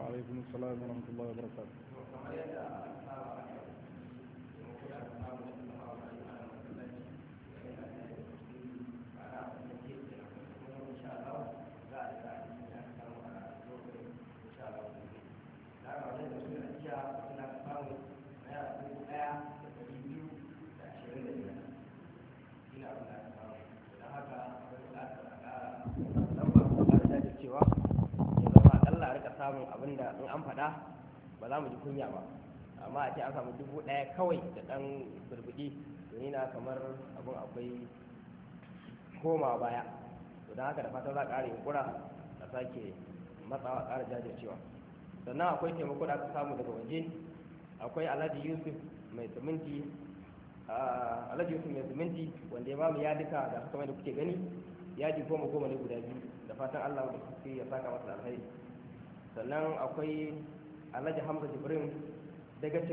alaikum assalam wa rahmatullahi wa barakatuh kamar yadda aka saba a yau taimako da aka samu da kuma a wani ana masallaci yana da ana wanda ke da kuma insha Allah za a ga abin da aka samu a lokacin insha Allah gobe da aka wajen da suna jiya suna samu naira dubu ɗaya da ɗari biyu da ashirin da biyar ina abin da aka samu don haka akwai buƙatar a ƙara lamba ko ƙara jajircewa ya zama aƙalla a rika samun abin da in an faɗa ba za mu ji kunya ba amma a ce an samu dubu ɗaya kawai da ɗan burbuɗi to ni na kamar abin akwai koma baya to don haka da fatan za a ƙara yunkura a sake matsawa ƙara jajircewa sannan akwai taimako da aka samu daga waje akwai alhaji yusuf mai siminti alhaji yusuf mai siminti wanda ya ba mu yadika da kamar da kuke gani yadi goma goma ne guda biyu da fatan allah da kuke ya saka masa alheri sannan akwai alhaji hamza jibrin daga